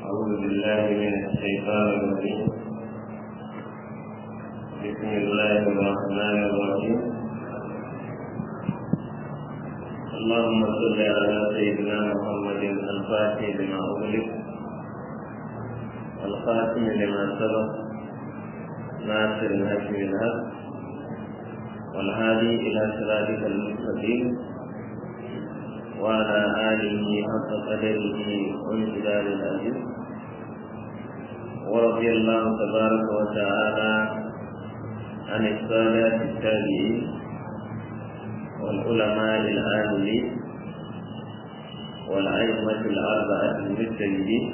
أعوذ بالله من الشيطان الرجيم بسم الله الرحمن الرحيم اللهم صل على سيدنا محمد الفاتح لما أغلق والخاتم لما سبق ناصر الهدي بالهدى والهادي إلى صراطك المستقيم وعلى آله حق قدره وامتداد العزيز ورضي الله تبارك وتعالى عن السادة التابعين والعلماء العاملين والأئمة الأربعة المجتهدين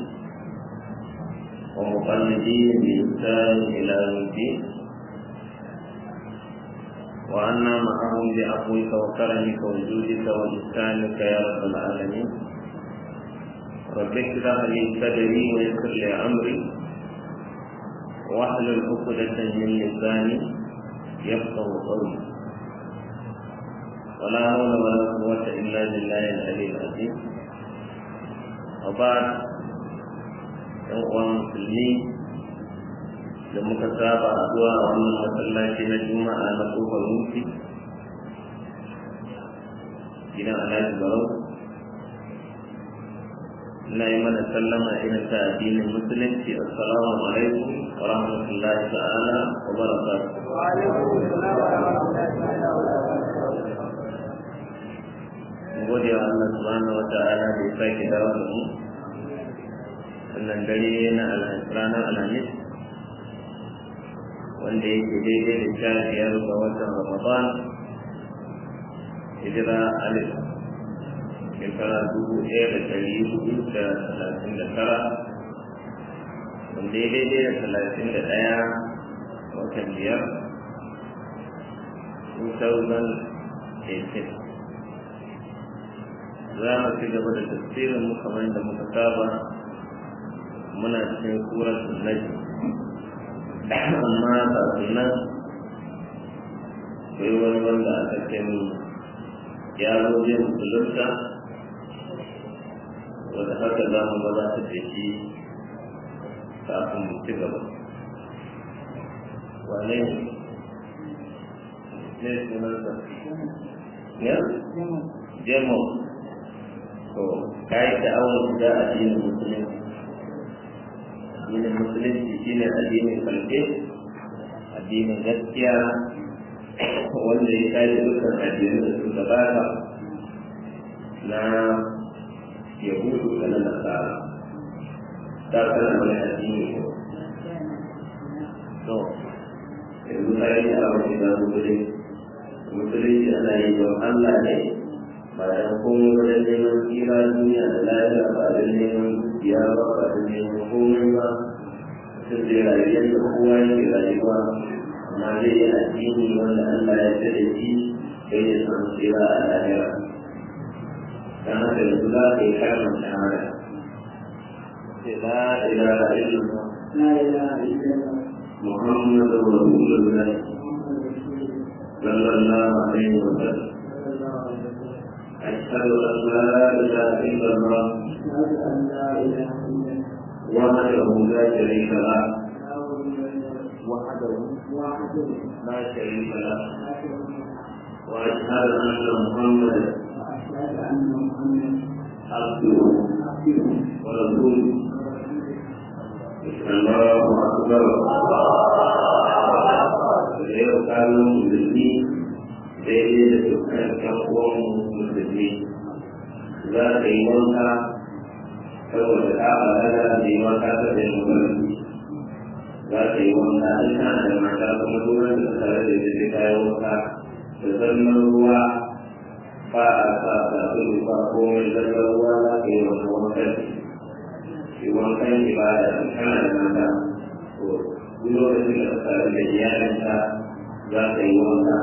ومقلدين بإحسان إلى يوم الدين وعنا معهم بعفوك وكرمك وجودك وإحسانك يا رب العالمين رب اشرح لي صدري ويسر لي أمري واحلل عقدة من لساني يفقه قولي ولا حول ولا قوة إلا بالله العلي العظيم وبعد يوم مسلمين da muka saba zuwa a wannan masallaci na juma'a na kofar mutu gidan alhaji barau ina yi mana sallama irin ta addinin musulunci assalamu alaikum wa rahmatullahi ta'ala wa barakatuh gode wa Allah subhanahu wa ta'ala da ya sake dawo da mu wannan dare na ranar alhamis wanda yake daidai da sha biyar ga watan ramadan hijira alif shekara dubu ɗaya da ɗari hudu da talatin da tara wanda ya daidai da talatin da ɗaya watan biyar 2018 za mu ci gaba da tafsirin mu kamar da muka saba muna cikin suratul najm amma kafin nan sai wani wanda aka ce mu ya zo zai musulunta wanda haka za mu maza ta da shi kafin mu ci gaba wane ne ne sunansa ya jemo to kai da awon shiga addinin musulunci addinin musulunci shine addinin kalke addinin gaskiya wanda ya kai dukkan addinin da su gabata na yahudu da na nasara ta kana wani addini ko to yanzu ka yi a wani da musulunci musulunci ana yi don allah ne ba da komai wajen neman tsira duniya da lafiya ba da neman dukiya ba ba da neman komai ba sun zai rayu yadda kowa yake rayuwa amma zai yi addini wanda Allah ya ce da shi sai ya samu tsira a lahira dan haka yanzu za ka yi kalmar shahada sai la ilaha illallah لا إله إلا الله محمد رسول الله صلى الله عليه وسلم أشهد أن لا إله إلا الله أشهد أن لا إله إلا الله وحده لا شريك له وحده وحده لا شريك له لا شريك له وأشهد أن محمدا وأشهد أن محمدا عبده عبده ورسوله الله أكبر yau kano musulmi daidai da dukkan ɗan uwan musulmi za ka yi wanka saboda ka balaga da yi wanka ta da yin musulmi za ka yi wanka in kana da mata kuma duran da tare da ita ta yi wanka da zallan ruwa ba a sa sabulu ba komai zallan ruwa za ka yi wani wankan shi wankan ibada in kana da mata to duk lokacin da ka tare da iyalinka za ka yi wanka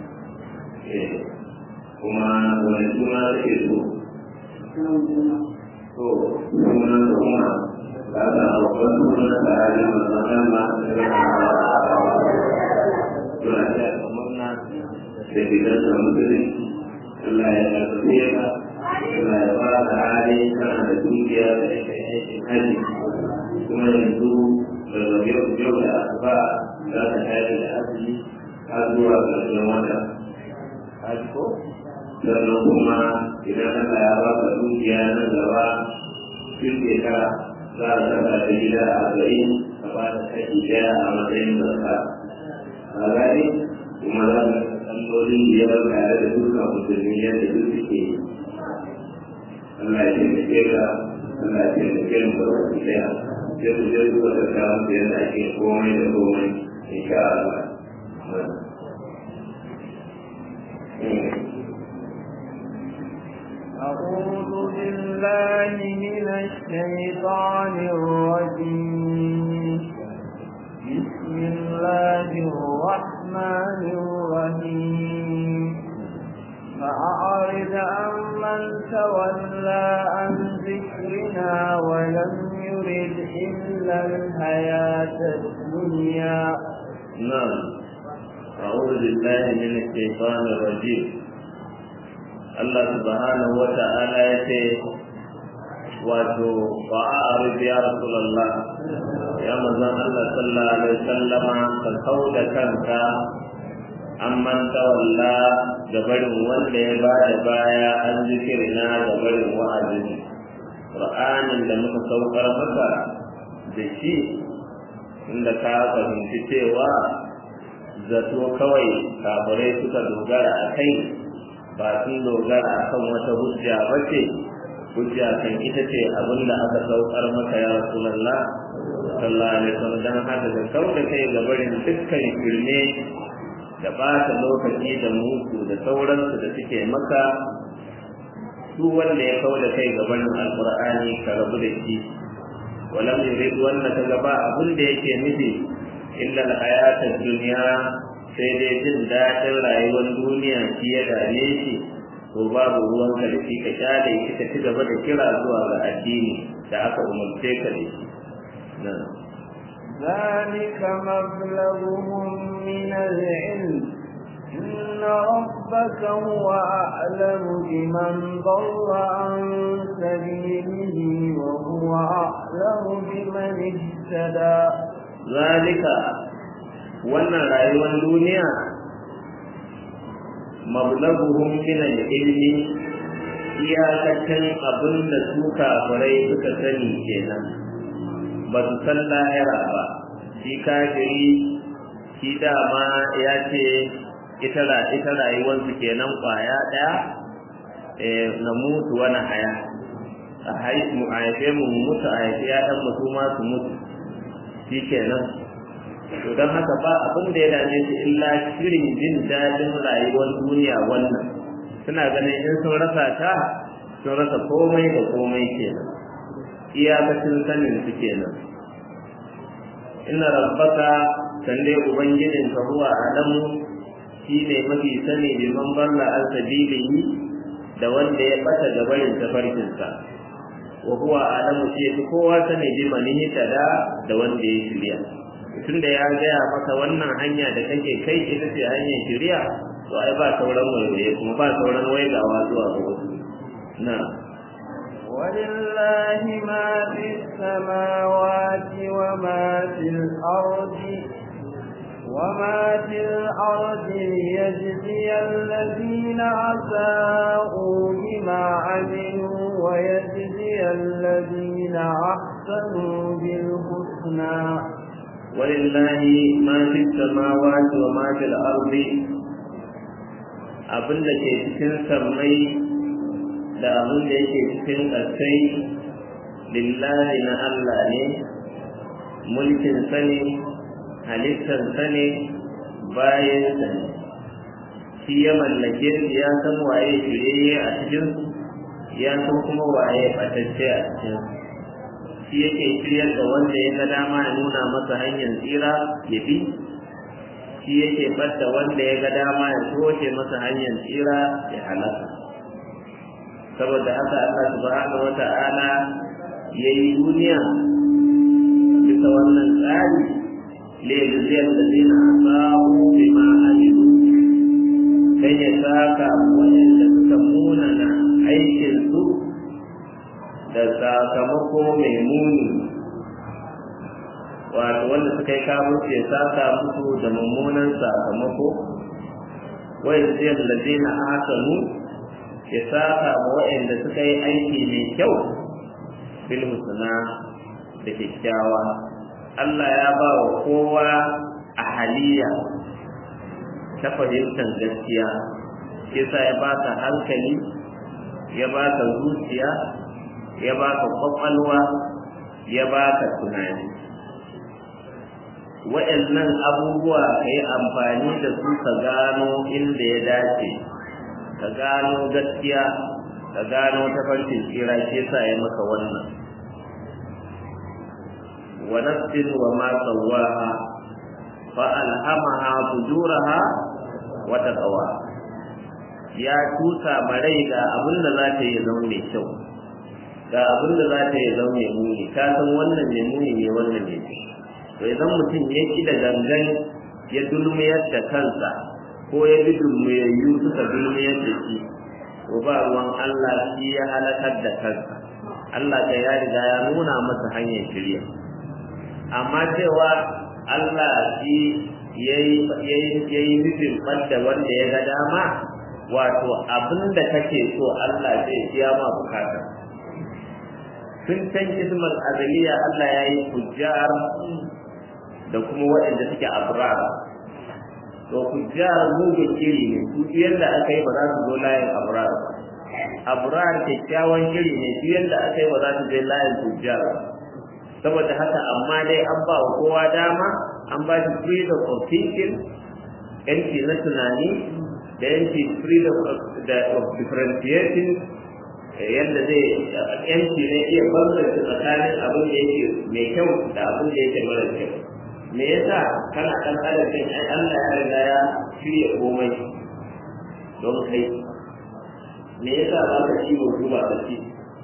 kuma wani suna take so to suna da kuma ba ta abokan suna da hali mazaman ma suna ta kamar na da gidan da musulunci Allah ya karfafe ka Allah ya ba ka hali kana da dukiya da kai aikin hajji kuma yanzu daga yau yau da asuba za ka tashi da azumi har zuwa ƙarshen wata haji ko sannan kuma idan Allah ya ba ka dukiya nan gaba tun shekara za a saka ta gida a arba'in ka ba da kashi ɗaya a matsayin zarka a gani kuma za ka sallolin biyar tare da dukkan musulmi yadda duk suke yi Allah ya taimake ka Allah ya taimake mu da wasu ɗaya sai ku je ku da kawo da yadda ake komai da komai insha Allah. أعوذ بالله من الشيطان الرجيم بسم الله الرحمن الرحيم فأعرض عن من تولى عن ذكرنا ولم يرد إلا الحياة الدنيا نعم أعوذ بالله من الشيطان الرجيم Allah subhanahu wa ta'ala ya ce wato fa'arif ya Rasulullah ya manzon Allah sallallahu alaihi wasallama ka kauda kanka amman tawalla ga barin wanda ya bada baya an zikirina ga barin wa'azin Qur'anin da muka saukar maka da shi inda ka fahimci cewa zato kawai kafirai suka dogara a kai ba sun dogara a kan wata hujja ba ce hujja kan ita ce abin da aka saukar maka ya rasulallah sallallahu alaihi wasallam dan haka da kau da kai ga barin dukkan firme da ɓata lokaci da mutu da sauransu da suke maka duk wanda ya kau da kai ga barin alqur'ani ka rabu da shi walam yurid wanda ka gaba abin da yake nufi illa al-hayatad dunya sai dai jin daɗin rayuwar duniya shi ya dame shi to babu ruwan ka da shi ka kyale shi ka ci gaba da kira zuwa ga addini da aka umarce ka da shi ذلك مبلغهم من العلم إن ربك هو أعلم بمن ضل عن سبيله وهو أعلم بمن اهتدى ذلك wannan rayuwar duniya mablaguhum min al-ilmi iyakacin abin da su kafirai suka sani kenan ba su san lahira ba shi kafiri shi dama ya ce ita ita rayuwarsu kenan kwaya ɗaya na mutu wani haya a haife mu mutu a haife ya ɗan mutu ma su mutu shi kenan to don haka ba abin da ya dame su illa shirin jin daɗin rayuwar duniya wannan suna ganin in sun rasa ta sun rasa komai da komai kenan iyakacin sanin su kenan inna rabbaka san dai ubangijin ka huwa adamu shine mafi sani bi man balla al sabilihi da wanda ya bata gabarin tafarkinsa wa huwa adamu shi kowa sani bi manihi tada da wanda ya shirya tunda ya gaya maka wannan hanya da kake kai ita ce hanyar shari'a to ai ba sauran waiwaye kuma ba sauran waigawa zuwa ga wasu na ولله ما في السماوات وما في الأرض وما في الأرض ليجزي الذين أساءوا بما عملوا ويجزي الذين أحسنوا بالحسنى ولله ما في السماوات وما في الأرض abin da ke cikin sammai da abin da yake cikin ƙasai lillahi na Allah ne mulkin sani halittar sani bayan sani shi ya mallake su ya san waye shirye a cikin ya san kuma waye ɓatacce a cikin shi yake shiryar da wanda ya ga dama ya nuna masa hanyar tsira ya bi shi yake ɓadda wanda ya ga dama ya toshe masa hanyar tsira ya halaka saboda haka Allah subhanahu wata'ala ya yi duniya bisa wannan tsari liyajziyar da zina asabu bima amilu dan ya saka waɗanda suka munana aikin su da sakamako mai muni wato wanda suka yi kafirci ya saka musu da mummunan sakamako wai zai ladina hasanu ya saka ma waɗanda suka yi aiki mai kyau bil husna da kyakkyawa Allah ya ba wa kowa a haliya ta fahimtar gaskiya yasa ya ba ka hankali ya ba ka zuciya ya ba ka kwakwalwa ya ba ka tunani waɗannan abubuwa ka yi amfani da su ka gano inda ya dace ka gano gaskiya ka gano tafarkin tsira shi yasa ya maka wannan wa nafsin wa ma sawaha fa alhamaha fujuraha wa taqwa ya tusa marai ga abin da za ta yi zama mai kyau ga abin da za ta yi zama mai muni ka san wannan mai muni ne wannan mai kyau to idan mutum ya ki da gangan ya dulmiyar da kansa ko ya bi dulmiyayyu suka dulmiyar da shi to ba ruwan Allah shi ya halakar da kansa Allah ka ya riga ya nuna masa hanyar shirya amma cewa Allah shi yayi nufin ɓadda wanda ya ga dama wato abin da kake so Allah zai biya ma bukata tun can ismar azaliya Allah ya yi hujjar da kuma waɗanda suke abrar to hujjar mugun iri ne su yadda aka yi ba za su zo layin abrar ba abrar kyakkyawan iri ne su yadda aka yi ba za su je layin hujjar ba saboda haka amma dai an ba wa kowa dama an ba shi freedom of thinking yanci na tunani da yanci freedom of differentiating yadda zai yanci ne iya bambanta tsakanin abin da yake mai kyau da abin da yake mara kyau me yasa kana dan adam din ai Allah ya riga ya shirya komai don kai me yasa ba ka ci ba ka ci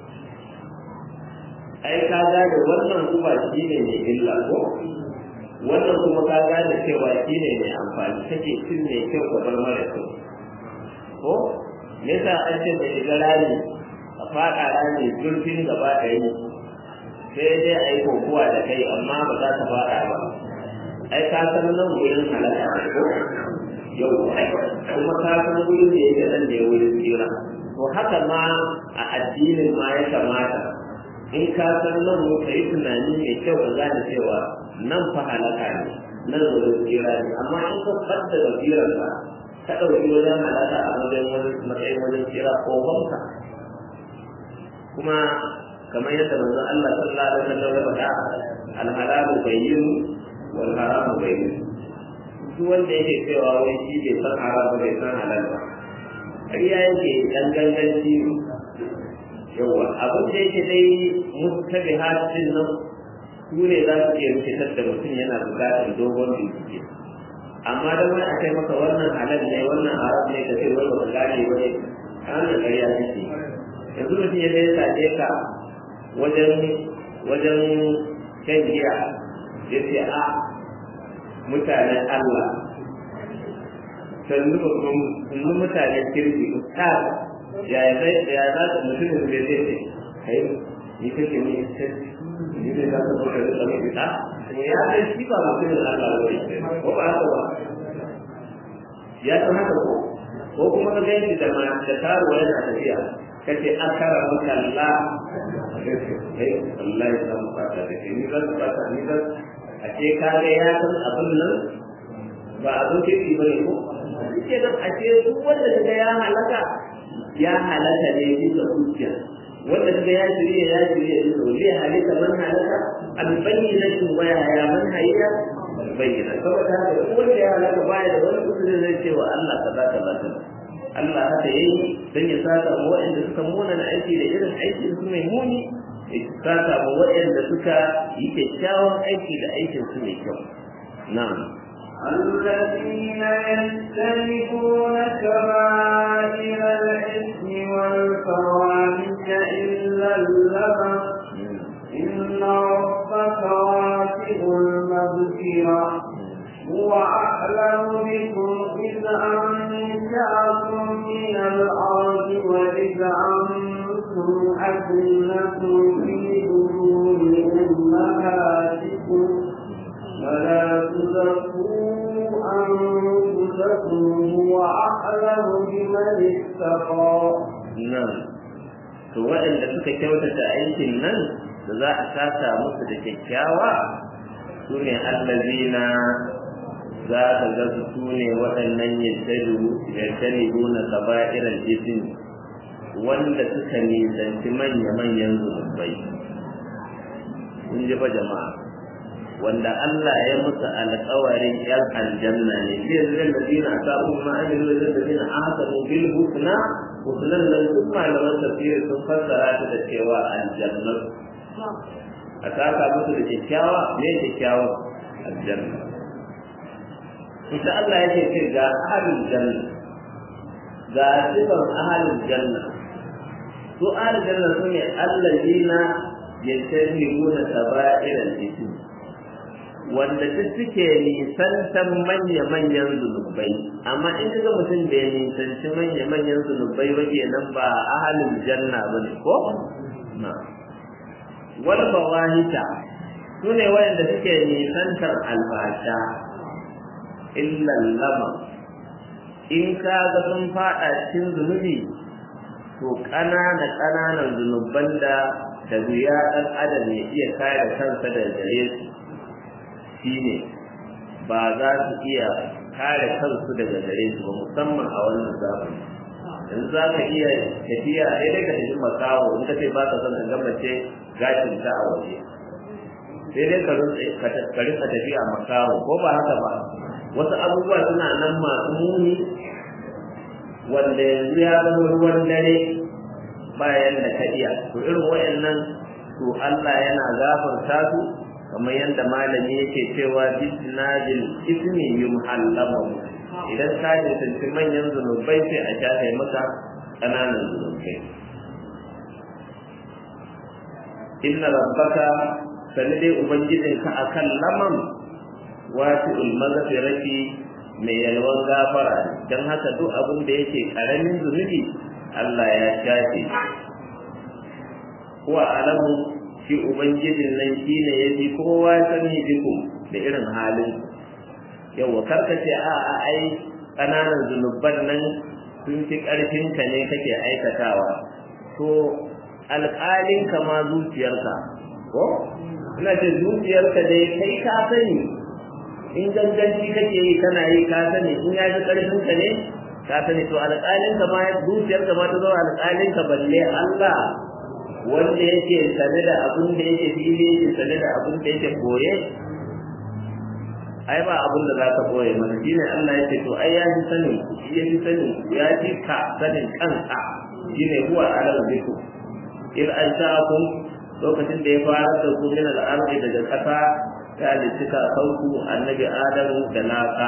ai ka gane wannan kuma shi ne mai illa ko wannan kuma ka gane cewa shi ne mai amfani kake cin mai kyau ka bar mara kyau ko me yasa an ce mai shiga rami a faɗa rami zurfin gaba ɗaya sai dai a yi kokowa da kai amma ba za ta faɗa ba ai ka san nan wurin halaka ne ko yau kuma ka san wurin da yake nan da ya wurin tsira to haka ma a addinin ma ya kamata in ka san nan mu ka yi tunani mai kyau ka gane cewa nan fa halaka ne nan wurin tsira ne amma in ka fadda basirar ka ka ɗauki wajen halaka a wajen wani matsayin wajen tsira ko banka kuma kamar yadda manzon Allah sallallahu alaihi wasallam ya faɗa al-halalu bayyin wal haramu bayyin duk wanda yake cewa wai shi bai san haram ba bai san halal ba ƙarya yake dan ganganci yawa abin da yake dai mustabihatin nan su ne za su iya rikitar da mutum yana buƙatar dogon bincike amma da wani a kai maka wannan halal ne wannan haram ne ka ce wai ba ka gane ba ne kana ƙarya take yanzu mutum ya dai sace ka wajen wajen shan giya ya ce a mutanen Allah sannu sannu mutanen kirki ustaz ya zai ya za ta mutumin da zai ce kai ni kake ni ustaz ni ne za ka bauta da tsaro ita ya san shi ba mutumin Allah ba ne ko ba haka ba ya san haka ko ko kuma ka gani da ma da taruwa yana tafiya kace akara maka Allah kai Allah ya san fata da ni zan fata ni zan a ce ka ga ya san abin nan ba abin kirki bane ko shi nan a ce duk wanda kaga ya halaka ya halaka ne bisa hujja wanda kaga ya shirye ya shirye bisa hujja ya halaka man halaka an bayyana shi waya ya man hayya bayyana saboda haka duk wanda ya halaka baya da wani kudi zai ce wa Allah kaza kaza kaza Allah haka yayi dan ya saka mu waɗanda suka muna na aiki da irin aikin su mai muni ya saka mu waɗanda suka yi kyakkyawan aiki da aikin su mai kyau na'am الذين يجتنبون كبائر الإثم والفواحش إلا اللبن إن ربك واسع المغفرة هو أعلم بكم إذ أنشأكم من الأرض وإذ أنتم أجنة اتقى nan to waɗanda suka kyautata aikin nan da za a saka musu da kyakkyawa su ne allazina za ka ga su su ne waɗannan yattalibu na kaba'irar jisin wanda suka nisanci manya-manyan zunubai kun ji fa jama'a wanda Allah ya musu alƙawarin yan aljanna ne shi yanzu da ladina asabu ma amilu da ladina ahsanu bil husna husnan nan duk malaman tafsir sun fassara ta da cewa aljanna a saka musu da kyakkyawa me kyakkyawa aljanna ita Allah yake ce ga ahlul janna ga sifan ahlul janna su ahlul janna sune allazina yajtanibuna saba'iral ismi wanda duk suke nisantan manya-manyan zunubai amma in ka ga mutum da ya nisanci manya-manyan zunubai ba kenan ba ahalin janna ba ne ko na wal bawahita su ne wayanda suke nisantar albasha illan lama in ka ga sun fada cikin zunubi to ƙanana ƙananan zunuban da da wuya ɗan adam ya iya kare kansa da gare su shine ba za su iya kare kansu daga gare su ba musamman a wannan zamani yanzu za ka iya tafiya sai dai ka tafi makawo in ka ce ba ka son ka gammace gashin ta a waje sai dai ka rinka tafiya makawo ko ba haka ba wasu abubuwa suna nan masu muni wanda yanzu ya zama ruwan dare bayan da ka iya to irin wayannan to Allah yana gafarta su kamar yadda malami yake cewa bisnadil ismi yumhallamu idan ka jinsanci manyan zunubai sai a shafe maka ƙananan zunubai inna rabbaka sani dai ubangijinka akan laman wasi'ul maghfirati mai yalwan gafara don haka duk abin da yake karamin zunubi Allah ya shafe huwa alamu shi ubangijin nan shi ne ya fi kowa sani biku da irin halin yau karka ce a a ai ƙananan zunuban nan sun fi ƙarfinka ne kake aikatawa to alƙalinka ma zuciyarka ko ina ce zuciyarka dai kai ka sani in ganganci kake yi kana yi ka sani in ya fi ƙarfinka ne ka sani to alƙalinka ma zuciyarka ma ta zo alƙalinka balle Allah wanda yake sane da abin da yake fili yake sane da abin da yake koye ai ba abin da za ka koye mana shi ne Allah ya ce to ai ya fi sani shi ya fi sani ya fi ka sanin kanka shi ne huwa alam biku in an sha'akum lokacin da ya fara da ku min al'ardi daga ƙasa ta halittuka sauku annabi adamu da laka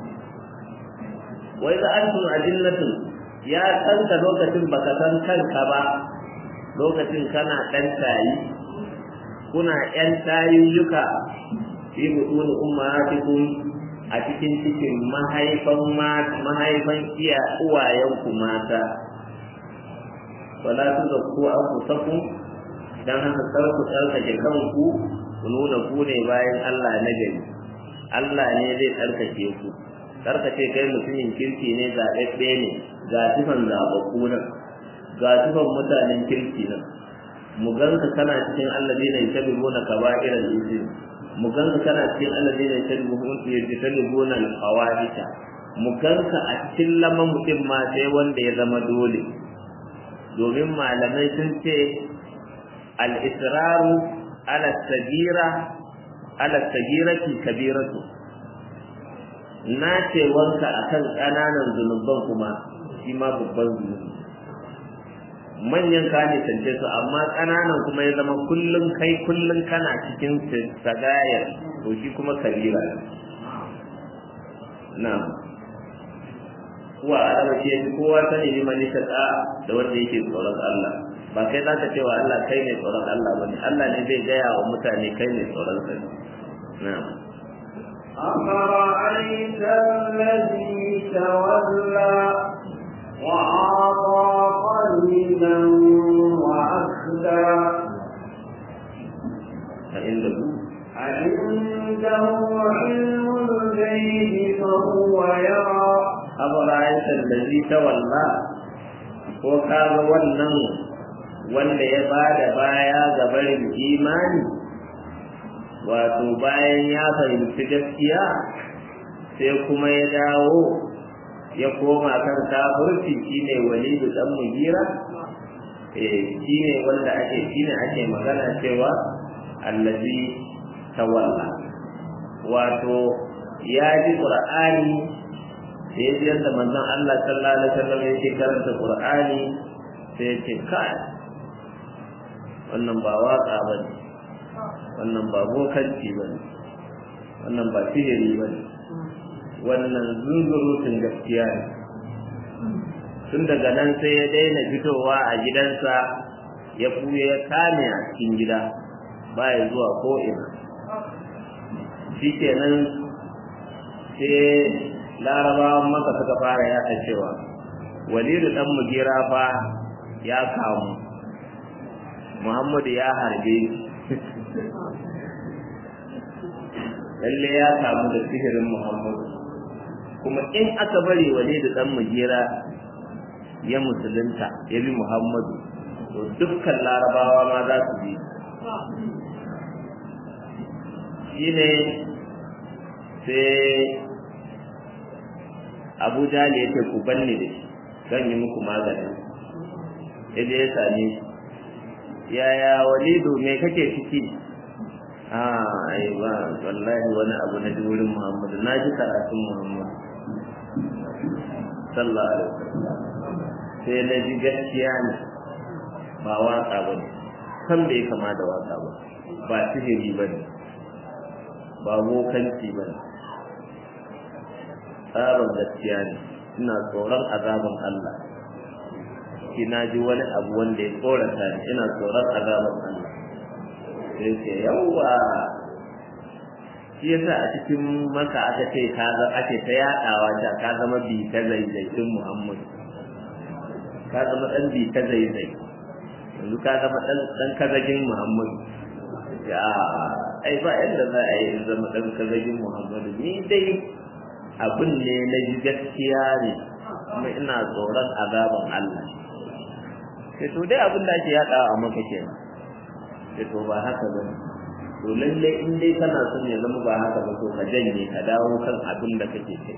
wai za antum ajillatun ya kanka lokacin baka san kanka ba lokacin kana ɗan tayi kuna ƴan tayiyyuka fi butuni ummahatikum a cikin cikin mahaifan mahaifan iya uwayenku mata wala tuzakku anfusakum dan haka kar ku tsarkake kanku ku nuna ku ne bayan Allah na gari Allah ne zai tsarkake ku tsarkake kai mutumin kirki ne zaɓaɓɓe ne ga sifan zaɓaɓɓu nan ga sifan mutanen kirki nan mu ganka kana cikin alladina yatabuna kaba'iral ism mu ganka kana cikin alladina yatabuna al-fawahisha mu ganka a cikin laman mutum ma sai wanda ya zama dole domin malamai sun ce al-israru ala sagira ala sagirati kabiratu na ce wanka akan ƙananan zunuban kuma shi ma babban zunubi manyan ka ne canje su amma ƙananan kuma ya zama kullum kai kullum kana cikin sagayar to shi kuma kabira na kuwa alama ce fi kowa sani ne mani ta da wanda yake tsoron Allah ba kai za ka ce wa Allah kai ne tsoron Allah ba ne Allah ne zai gaya wa mutane kai ne tsoron sa na أفرأيت الذي تولى وأعطى قليلا وأخدى فعنده عنده علم الغيب فهو يرى أفرأيت الذي تولى ko kaga wannan wanda ya bada baya ga barin imani wato bayan ya fahimci gaskiya sai kuma ya dawo ya koma kan kafirci shine walidu dan mugira eh shine wanda ake shine ake magana cewa allazi tawalla wato ya ji qur'ani sai ya ji yadda manzon Allah sallallahu alaihi wasallam yake karanta qur'ani sai ya ce kai wannan ba waka bane wannan ba bokanci bane wannan ba sihiri bane wannan zunzurutun gaskiya ne tun daga nan sai ya daina fitowa a gidansa ya kuye ya kame a cikin gida baya zuwa ko'ina shi kenan sai larabawan maka suka fara yaɗa cewa walidu ɗan mugira fa ya kamu muhammadu ya harbe lalle ya kamu da sihirin muhammadu kuma in aka bari walidu ɗan mugira ya musulunta ya bi muhammadu to dukkan larabawa ma za su bi shi ne sai abu jali ya ce ku banni da shi zan yi muku magani ya je ya same shi yaya walidu me kake ciki a ai ba wallahi wani abu na ji wurin muhammadu na ji karatun muhammadu sallallahu alaihi wasallam sai na ji gaskiya ne ba waka ba ne kan bai kama da waka ba ba sihiri ba ne ba bokanci ba ne tsarin gaskiya ne ina tsoron azaban Allah ina ji wani abu wanda ya tsorata ni ina tsoron azaban Allah sai ce yawwa shi yasa a cikin maka aka ce ka ga ake ta yadawa ta ka zama bi ta zaizaitun Muhammad ka zama dan bi ta zaizai yanzu ka zama dan dan kazagin Muhammad ya ai ba yadda za a yi zama dan kazagin Muhammad ni dai abin ne na ji gaskiya ne kuma ina tsoron azaban Allah sai to dai abin da ake yadawa a maka kenan sai to ba haka ba to lalle in dai kana son ya zama ba haka ba to ka janye ka dawo kan abin da kake kai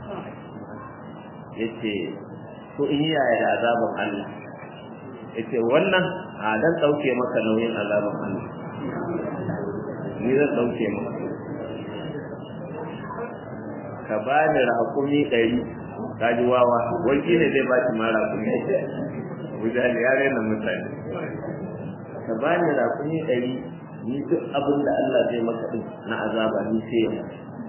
yace to in yaya da azaban Allah yace wannan a dan dauke maka nauyin azaban Allah ni zan dauke maka ka bani raƙumi ɗari ka ji wawa wani ne zai ba ki ma raƙumi wujali ya raina mutane ka bani raƙumi ɗari ni duk abin da Allah zai maka din na azaba ni sai ya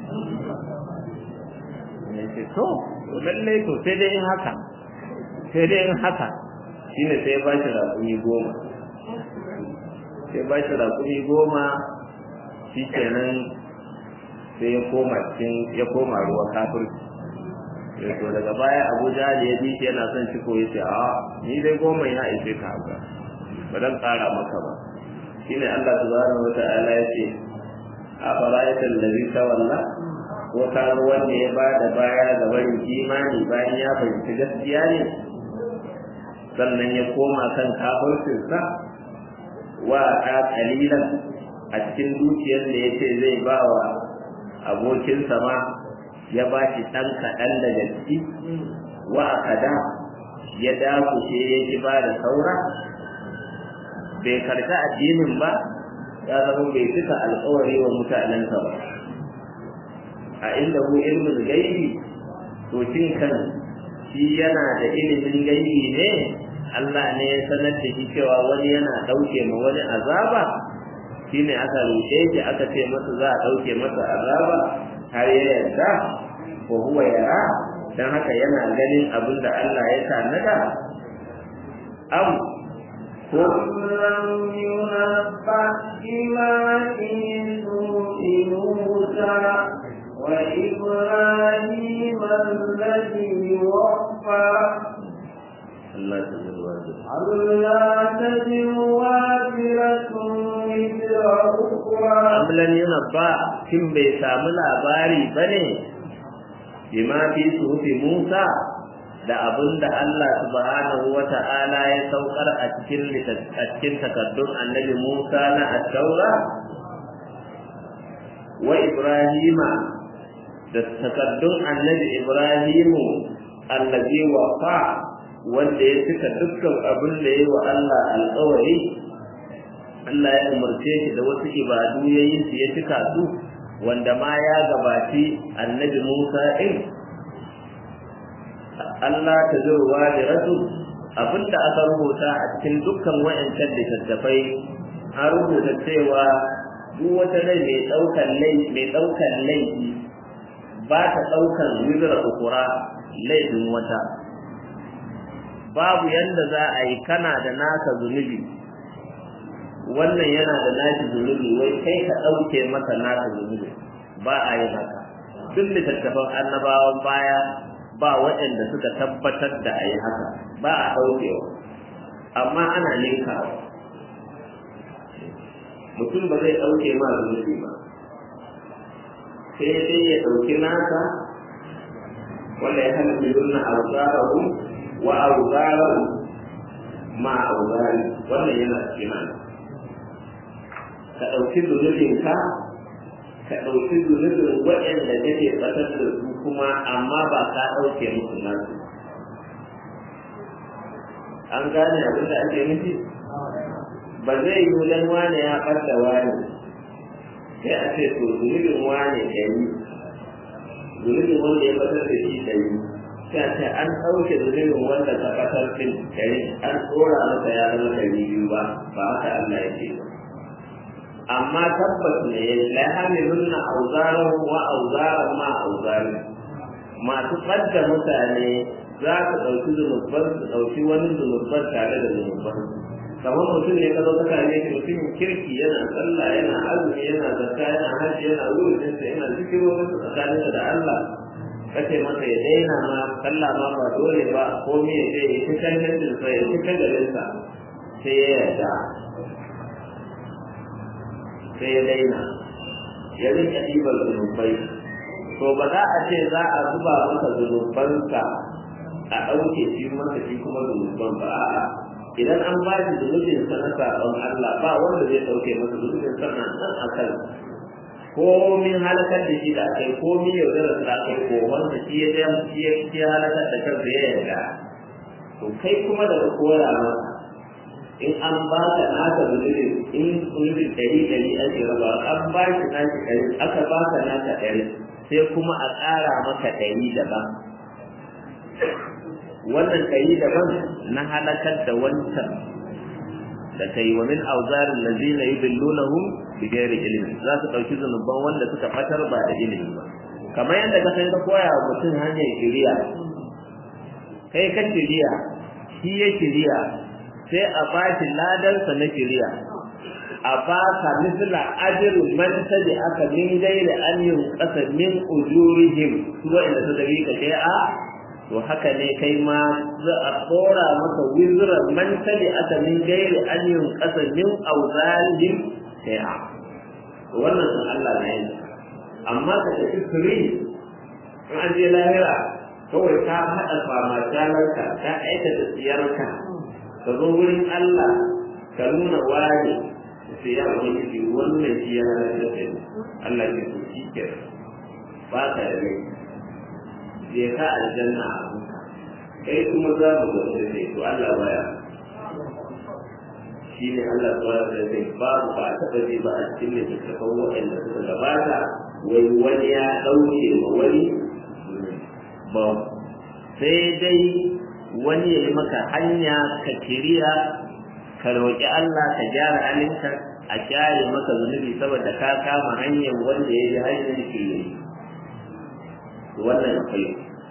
ne ce to lallai to sai dai in haka sai dai in haka shine sai ba shi raƙumi goma sai ba shi raƙumi goma shi kenan sai ya koma cikin ya koma ruwa kafirci sai to daga baya Abu Jahl ya bi shi yana son shi ko yace a ni dai goma ya ishe ka haka ba dan ƙara maka ba shine Allah subhanahu wata'ala yace a fara'aita allazi tawalla ko ka wanda ya ba da baya ga barin imani bayan ya fahimci gaskiya ne sannan ya koma kan kafircinsa wa ta kalilan a cikin dukiyar da yace zai ba wa abokinsa ma ya ba shi ɗan kaɗan daga ciki wa akada ya dakushe ya ki ba da saura bai karta addinin ba ya zama bai cika alkawari wa mutanensa ba a inda ku ilmin gaibi to shin kan shi yana da ilimin gaibi ne Allah ne ya sanar da shi cewa wani yana ɗauke ma wani azaba shine aka rushe shi aka ce masa za a ɗauke masa azaba har ya yarda ko huwa yara dan haka yana ganin abin da Allah ya tanada am أم لم ينبأ بما في سوء موسى وإبراهيم الذي وفى Allah ta zuwa da ألا تزر وازرة وزر أخرى amlan yana ba kin bai samu labari bane bima fi suhufi Musa da abin da Allah subhanahu wa ta'ala ya saukar a cikin a cikin takardun annabi Musa na at-Taura wa Ibrahima da takardun annabi Ibrahimu allazi wafa wanda ya cika dukkan abin da ya wa Allah alƙawari Allah ya umarce shi da wasu ibadu ya yi su ya cika su wanda ma ya gabaci annabi Musa ɗin Allah ta zurwa da rasu abinda aka rubuta a cikin dukkan wa'ancan littattafai an rubuta cewa duk wata rai mai ɗaukan laifi mai ɗaukan laifi ba ta ɗaukan wizra ukura laifin wata babu yanda za a yi kana da naka zunubi wannan yana da nashi zunubi wai kai ka ɗauke masa naka zunubi ba a yi haka duk littattafan annabawan baya ba waɗanda suka tabbatar da a yi haka ba a ɗaukewa amma ana ninkawa mutum ba zai ɗauke ma zunubi ba sai dai ya ɗauki nasa wanda ya hana miluna auzarahu wa auzarahu ma auzari wannan yana cikin nan ka ɗauki zunubinka ka ɗauki zunubin waɗanda kake ɓatar da su kuma amma ba ka ɗauke musu nasu an gane abin da ake nufi ba zai yi dan wane ya ɓadda wani sai a ce to zunubin wane ɗari zunubin wanda ya ɓatar da shi ɗari sai a ce an ɗauke zunubin wanda ka ɓatar fin ɗari an tsora masa ya zama ɗari biyu ba ba haka Allah ya ce ba amma tabbas ne la hamilunna awzarahum wa awzaran ma awzari masu fadda mutane za su ɗauki zunuban su ɗauki wani zunuban tare da zunuban kamar mutum ne ka zo ka same shi mutumin kirki yana sallah yana azumi yana zakka yana hajji yana wurin sa yana zikirorin sa tsakaninsa da Allah kace masa ya daina ma sallah ma ba dole ba ko me ya ce ya ci kan sa ya ci kan garinsa sai ya yarda sai ya daina ya rika ɗibar zunubai to ba za a ce za a zuba masa zunubansa a ɗauke shi masa shi kuma zunuban ba a'a idan an ba shi zunubin sa na saɓon Allah ba wanda zai ɗauke masa zunubin sa na nan a kan komin halakar da shi da aka yi komin yaudarar da aka yi ko wanda shi ya ɗaya shi ya shi ya halakar da kansa ya yarda to kai kuma daga koya masa in an ba ka naka zunubin in zunubin ɗari ɗari ake raba an ba shi naki ɗari aka ba ka naka ɗari sai kuma a ƙara maka ɗari daban wannan ɗari daban na halakar da wancan da kai wa min auzarin lazina yudillunahum bi ghairi ilmi za su ɗauki zunuban wanda suka fatar ba da ilimi ba kamar yadda ka sai ka koya wa mutum hanyar shiriya kai ka shiriya shi ya shiriya sai a ba shi ladansa na shiriya a ba ka misla ajiru man tabi aka min gairi an yin ƙasa min ujurihim su wa'inda su da ka kai a to haka ne kai ma za a tsora maka wizra man tabi aka min gairi an yin ƙasa min auzarihim kai a wannan sun Allah na yin amma ka tafi firi in an je lahira kawai ka haɗa fama jalarka ka aikata tsiyarka ka zo wurin Allah ka nuna wani sai ya wani shi wannan shi ya halatta da ni Allah ke so shi ke ba ka da rai je ka aljanna a kai kuma za mu ga da kai to Allah baya shi ne Allah subhanahu wa ta'ala babu ba a taɓa ji ba a cikin littattafan waɗanda suka gabata wai wani ya ɗauke ma wani ba sai dai wani ya yi maka hanya ka kiriya ka roƙi Allah ka gyara halinka a kyare maka zunubi saboda ka kama hanyar wanda ya ji hanyar kiri wannan akwai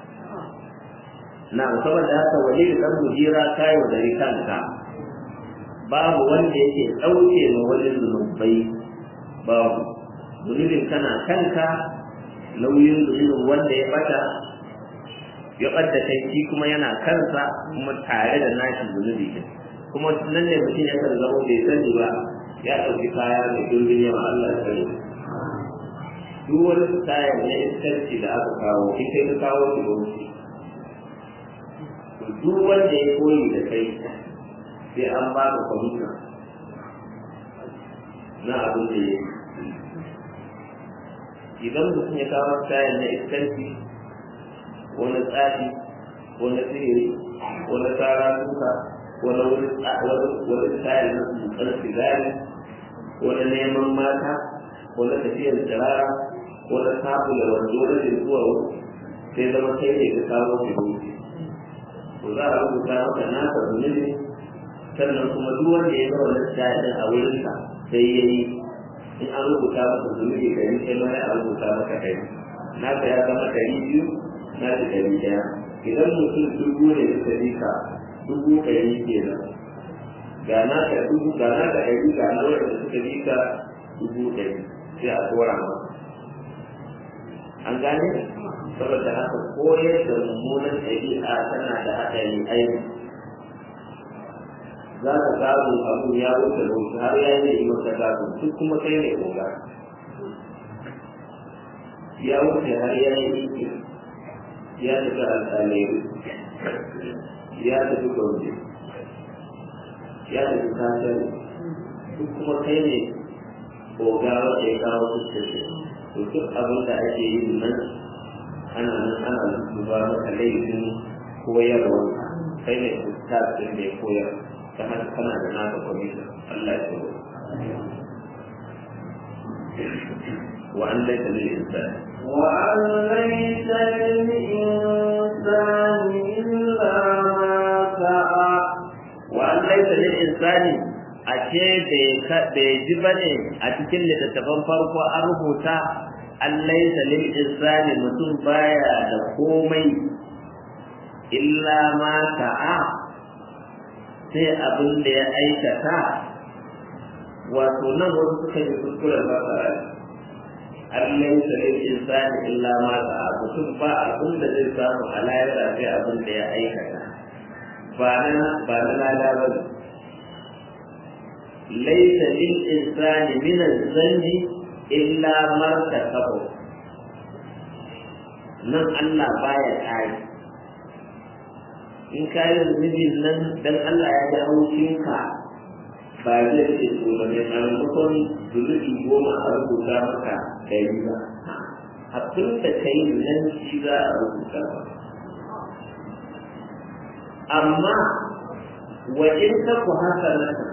na saboda haka wani da ɗan mujira kayo da kanka babu wanda yake ɗauke ma wani zunubai babu zunubin kana kanka nauyin zunubin wanda ya bata ya ɓadda kai shi kuma yana kansa kuma tare da nashi zunubi din kuma nan ne mutum ya kan zama bai sani ba ya ɗauki kaya mai durbin yawa Allah ya sani duk wani kayan na iskanci da aka kawo in kai ka kawo shi ba to duk wanda ya koyi da kai sai an ba ka kwamita na abin da ya yi idan mutum ya kawo kayan na iskanci ko na tsafi ko na sihiri ko na tsara duka ko na wani wani kayan na tsutsar sigari ko na neman mata ko na tafiyar tsirara ko na sabu da wando na zuwa sai zama kai ne ka kawo shi rubuce to za a rubuta maka naka zunubi sannan kuma duk wanda ya zama na kayan a wurinka sai ya yi in an rubuta maka zunubi ɗari sai ma a rubuta maka ɗari naka ya zama ɗari biyu na da ɗari ɗaya idan mutum dubu ne suka bi ka dubu ɗari kenan ga naka dubu ga naka ɗari ga na wanda suka bi ka dubu ɗari sai a tura maka an gane saboda haka koyar da mummunan ɗabi'a tana da haɗari aiki za ka samu abu ya wuce da wuce har ya yi maka gado duk kuma kai ne koga ya wuce har ya yi iki ya tafi alƙalai ya tafi gombe ya tafi kasar duk kuma kai ne koga wanda ya kawo fuskace to duk abin da ake yin nan ana nan ana duba maka laifin koyarwa kai ne ustaz din da ya koyar ta haka kana da naka kwamishin Allah ya tsoro wa an laita lil insani wa an laita lil insani illa ma sa'a wa an laita lil insani a ce bai ji ba ne a cikin littattafan farko an rubuta an laita lil insani mutum baya da komai illa ma sa'a sai abin da ya aikata wato nan wasu suka yi kuskuren fasara Allah ya lil insani illa ma sa'a mutum ba abin da zai samu a lahira sai abin da ya aikata ba na ba na lada ba laysa lil insani min az-zanni illa ma kasabu nan Allah baya kare in ka yi zunubin nan dan Allah ya ji haushinka ba zai ce to da mai maimakon zunubi goma a rubuta maka ɗari ba abin da ka yi nan shi za a rubuta ba amma wa in ka ku haka naka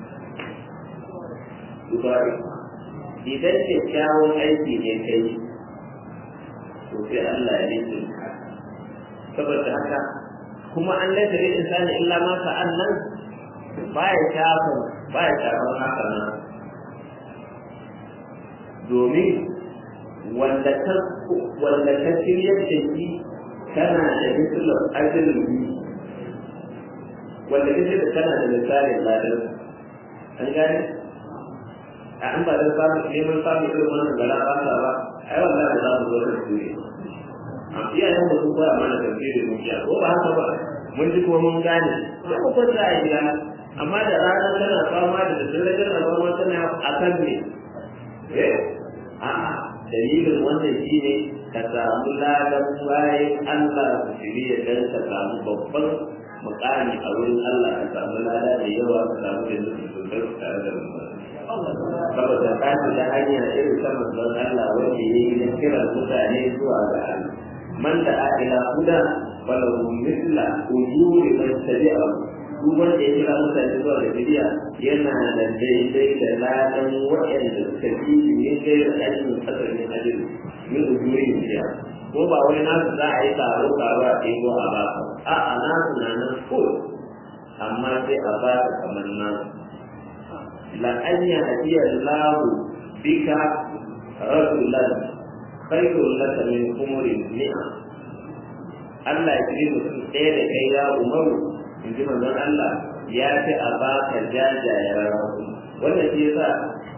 dubari idan kyakkyawan aiki ne kai to sai Allah ya yi saboda haka kuma an laita lil insani illa ma sa'an nan baya shafa baya shafa haka nan domin wanda ka wanda ka shirya da shi kana da misalar ajalin wanda ka shirya kana da misalin ladan an gane a an ba da samun neman samun irin wannan gara ba ba ai wallahi za mu zo da su ne a iyayen mu sun koya mana tafsirin dukiya ko ba haka ba mun ji kuma mun gane sai mu kwanta a gida amma da rana tana fama da daddare tana fama tana a kan ne eh a'a dalilin wannan shine ka samu ladan bayan Allah su shirya dan ka samu babban mukami a wurin Allah ka samu lada da yawa ka samu da nufin sosai tare da mu saboda ka da hanya irin ta manzon Allah wanda ya yi na kiran mutane zuwa ga Allah man da ila huda falahu mithla ujuri man tabi'a duk wanda ya kira mutane zuwa da bidiya yana da daidai da ladan waɗanda suka fi ne kai da ajin asalin ajin min ujuri bidiya ko ba wai nasu za a yi taro taro a ɗebo a ba a'a nasu na nan ko amma sai a ba ka kamar nasu la an yahdiya Allah bika rajulan khairul laka min umurin ni'a Allah ya kiri mutum ɗaya da kai ya umaru in ji manzon Allah ya fi a baka jajayen rahu wannan shi yasa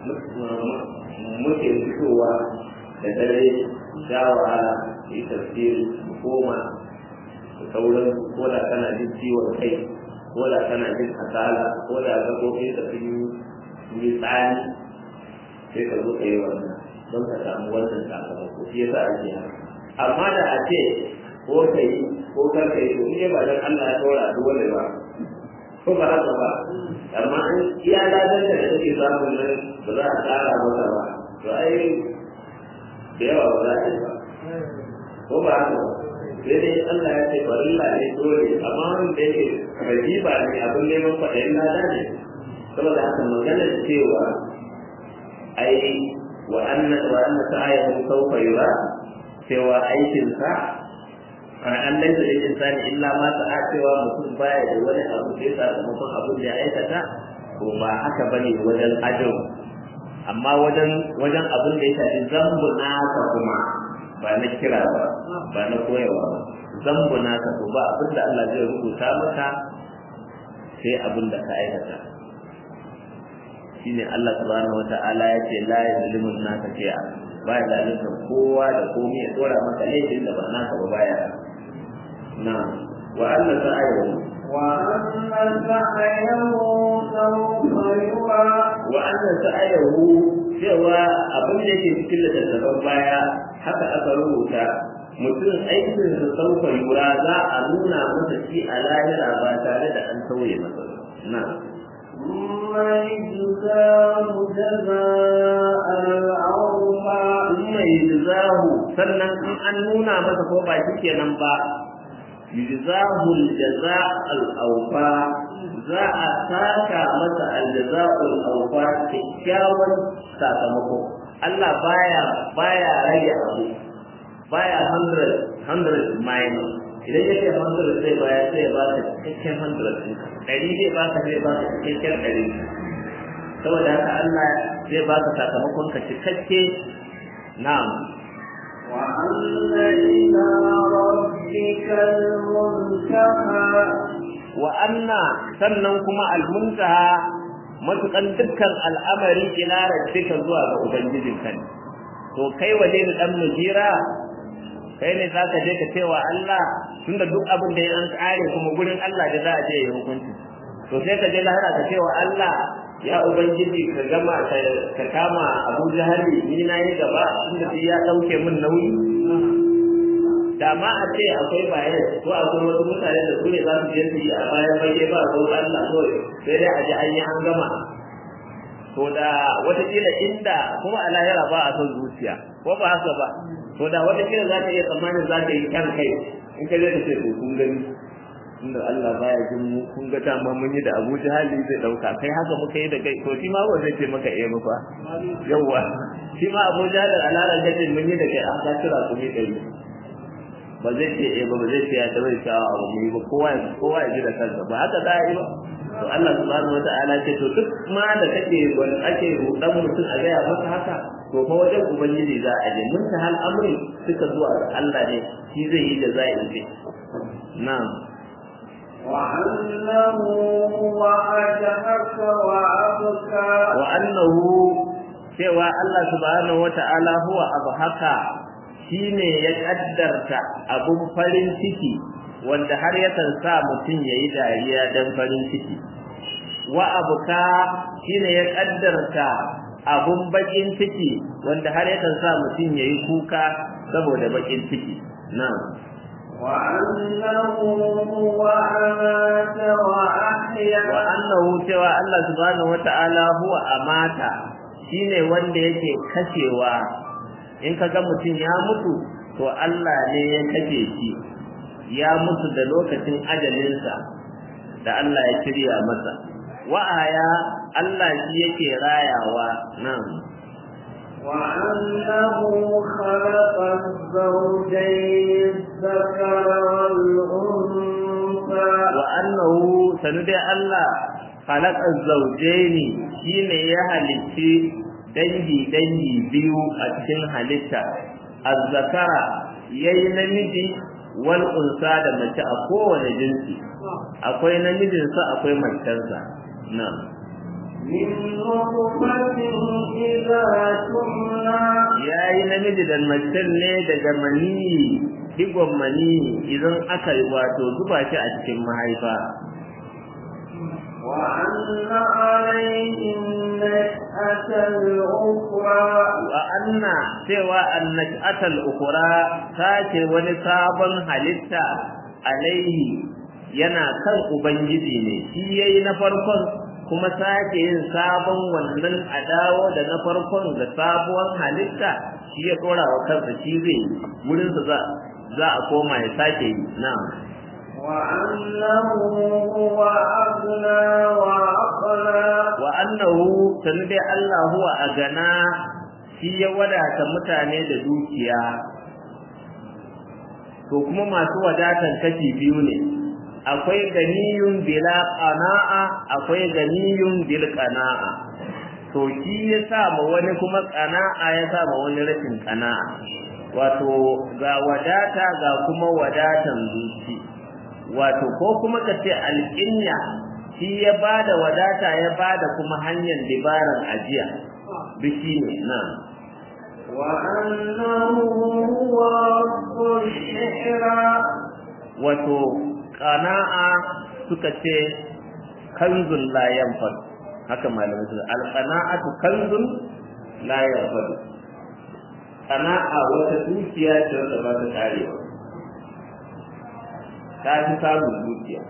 muke fitowa da dare sha wahala yi tafsiri koma da sauran ko da kana jin ciwon kai ko da kana jin kasala ko da gaɓoɓi da sun yi tsani sai ka zo ka yi wannan don ka samu wannan sakamako shi yasa ake haka amma da a ce ko ka yi ko kar ka yi to in ba dan Allah ya dora dole ba ko ba haka ba amma in iya ladan da kake samu nan ba za a ƙara masa ba to ai da yawa ba za a yi ba ko ba haka ba sai dai Allah ya ce farilla ne dole amma wanda yake rajiba ne abin neman kwaɗayin lada ne saboda haka maganar cewa ai wa anna wa anna sa'ayahu sawfa yura cewa aikinsa an laisa da insani illa ma sa'a cewa mutum baya da wani abu sai sakamakon abin da ya aikata to ba haka bane wajen ajin amma wajen wajen abin da ya shafi zambu naka kuma ba na kira ba ba na koyawa ba zambu naka to ba abin da Allah zai rubuta maka sai abin da ka aikata shine Allah subhanahu wata'ala ya ce la yuzlimu naka shay'a ba ya zalunta kowa da komai ya dora maka laifin da ba naka ba baya na wa Allah ta'ala وأن سعيه سوف يرى wa annan sa'ayahu cewa abin da yake cikin littattafan baya haka aka rubuta mutum aikin sa sauka yura za a nuna masa shi a lahira ba tare da an sauye masa ba na ثم يجزاه جزاء الأوفى kuma yujzahu sannan in an nuna masa ko ba shi kenan ba yujzahu aljaza al-awfa za a saka masa aljaza'u al-awfa kyakkyawan sakamako Allah baya baya rage abu baya 100 100 minus idan yake 100 sai baya sai ba ka cikakken 100 ɗin ɗari zai ba ka zai ba ka cikakken ɗari saboda haka Allah zai ba ka sakamakon ka cikakke na'am وأن إلى ربك المنتهى wa anna sannan kuma almuntaha matukan dukkan al'amari ila rabbika zuwa ga ubangijin ka ne to kai waje da dan mujira kai ne zaka je ka cewa Allah tunda duk abin da ya an kare kuma gurin Allah da za a je ya hukunci to sai ka je lahira ka cewa Allah ya ubangiji ka gama ka kama Abu Jahali ni na yi gaba tunda ya dauke min nauyi da ma a ce akwai bayan ko akwai wasu mutane da su ne za su je su yi a bayan fage ba ko Allah ko sai dai a ji an yi an gama to da watakila inda kuma a lahira ba a son zuciya ko ba haka ba to da watakila za ka iya tsammanin za ka yi kyan kai in ka je ka ce to kun gani inda Allah baya jin mu kun ga dama mun yi da Abu Jahali zai dauka kai haka muka yi da kai to shi ma ba zai ce maka eh ba yawa shi ma Abu Jahali a lalar gatin mun yi da kai an ka kira ku ne dari ba zai ce eh ba ba zai ce ya tabai shawa abu mu yi ba kowa kowa ya ji da kansa ba haka za a yi ba to Allah subhanahu wataala ce to duk ma da kake wani ake rudan mutum a gaya masa haka to fa wajen ubangiji za a je mun ta hal amri suka zuwa ga Allah ne shi zai yi da za a yi na'am وأنه هو أجهك وأبكى wa annahu cewa Allah subhanahu wata'ala huwa abhaka shine ya kaddarta abun farin ciki wanda har yakan sa mutum yayi dariya dan farin ciki wa abuka shine ya kaddarta abun bakin ciki wanda har yakan sa mutum yayi kuka saboda bakin ciki na'am وأنه هو أمات وأحيا wa annahu cewa Allah subhanahu wata'ala huwa amata shine wanda yake kashewa in kaga mutum ya mutu to Allah ne ya kashe shi ya mutu da lokacin ajalinsa da Allah ya shirya masa wa'aya Allah shi yake rayawa nan وأنه خلق الزوجين الذكر والأنثى wa annahu sanu dai Allah khalaqa zawjaini shine ya halicci dangi dangi biyu a cikin halitta azzakara yayi namiji wal unsa da mace a kowane jinsi akwai namijinsa akwai macensa na من نطفة إذا تمنى yayi namiji da macen ne daga maniyi digon maniyi idan aka wato zuba shi a cikin mahaifa وأن عليه النشأة الأخرى wa anna cewa annashatal ukhra ta ce wani sabon halitta alaihi yana kan ubangiji ne shi yayi na farkon kuma sake yin sabon wannan a dawo da na farkon da sabuwar halitta shi ya tsora wa kansa shi zai wurin za za a koma ya sake yi na'am وأنه هو أغنى وأقنى wa annahu sanu dai Allah huwa agana shi ya wadata mutane da dukiya to kuma masu wadatan kashi biyu ne akwai ganiyun bila qana'a akwai ganiyun bil qana'a to shi ya sa ma wani kuma qana'a ya sa ma wani rashin qana'a wato ga wadata ga kuma wadatan zuci wato ko kuma ka ce alƙinya shi ya bada wadata ya bada kuma hanyar dabaran ajiya biki ne na وأنه هو رب الشعرى wato qana'a suka ce kanzun la yanfad haka malamai su alqana'atu kanzun la yanfad qana'a wata dukiya ce wanda ba ta karewa ta fi samun dukiya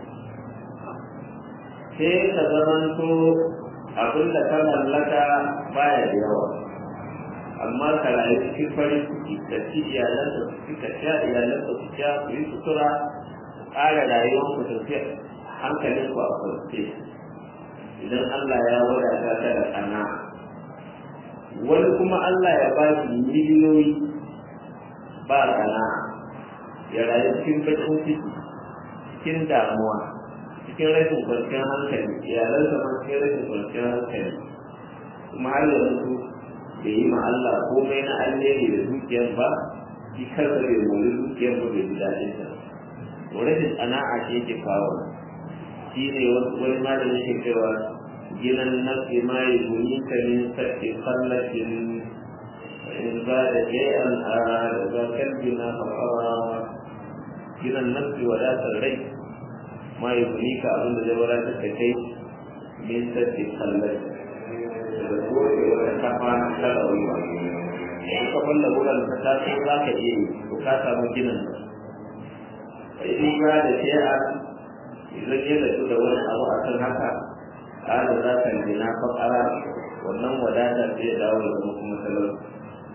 sai ka zamanto abin da ka mallaka baya da yawa amma ka rayu cikin farin ciki ka ci iyalanka su ci ka sha iyalanka su sha ku yi sutura ƙara rayuwar ku tafiya hankalin ku a kwance idan Allah ya wadata ka da kana wani kuma Allah ya ba shi miliyoyi ba kana ya rayu cikin bakin ciki cikin damuwa cikin rashin kwanciyar hankali iyalansa ma cikin rashin kwanciyar hankali kuma har yanzu bai yi ma Allah komai na alheri da dukiyar ba shi kansa bai mori dukiyar ba bai ji daɗin ta to rashin sana'a ce yake kawo shi ne wani malami ke cewa ginan nafsi ma yi guni ka min sarki kallatin in ba da jai'an a da za kalbi na fafawa ginan nafsi wadatar rai ma yi guni ka abin da zai wadatar da kai min sarki kallatin da goge wata kafa ta rayuwa in ka falla wuran ka taso za ka iya yi to ka samu ginin sai in ga da shi'a idan ya zato da wani abu a kan haka ƙara za ka gina fakara wannan wadatar zai dawo da zama kuma talauci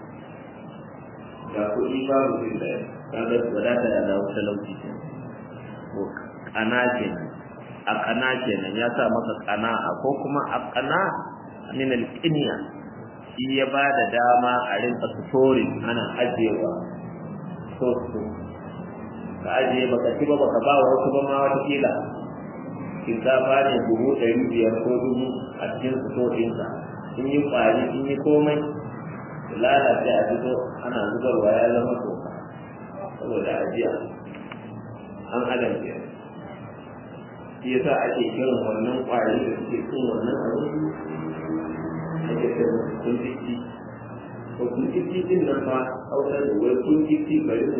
ga kuɗi babu jin da kaga wadatar ya dawo talauci ke to kana kenan a kana kenan ya sa maka kana'a ko kuma a kana min alƙiniya shi ya ba da dama a rinka storing ana ajiyewa so so ka ajiye baka ci ba baka ba wa wasu ba ma wata kila shinkafa ne buhu ɗari biyar ko dubu a cikin sto ɗinka in yi ƙwari in yi komai lalace a fito ana zubarwa ya zama toka saboda ajiya an adam ke shi yasa ake kiran wannan ƙwari da suke cin wannan abin ake ce musu kun jiki ko kun jiki din nan fa hausa da wai kun jiki bari mu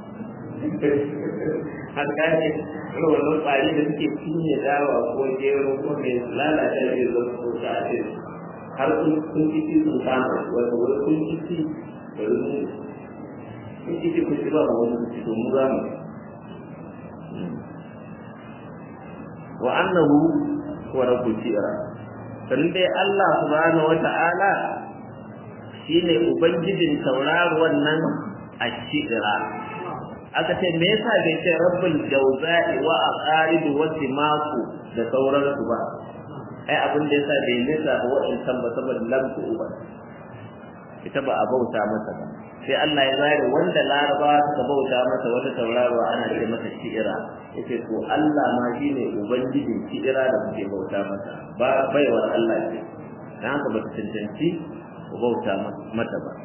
har gane irin wannan ƙwari da suke cinye dawa ko gero ko mai lalata zai zama ko ta ce har kun jiki sun kama wanda wai kun jiki bari mu kun jiki kun ci ba mu wani jiki to mu za mu wa annahu huwa rabbul shi'ra sannan dai Allah subhanahu wata'ala shine ubangijin tauraruwan nan a shi'ira aka ce me yasa bai ce rabbul jawza'i wa aqarib wa simaku da sauransu ba ai abin da yasa bai nisa ba wa'ancan ba saboda lamku uba ita ba a bauta masa ba sai Allah ya zare wanda laraba suka bauta masa wata tauraruwa ana ce masa shi'ira yace to Allah ma shine ubangijin shi'ira da kuke bauta masa ba baiwar Allah ce dan haka ba ta cancanci ku bauta mata ba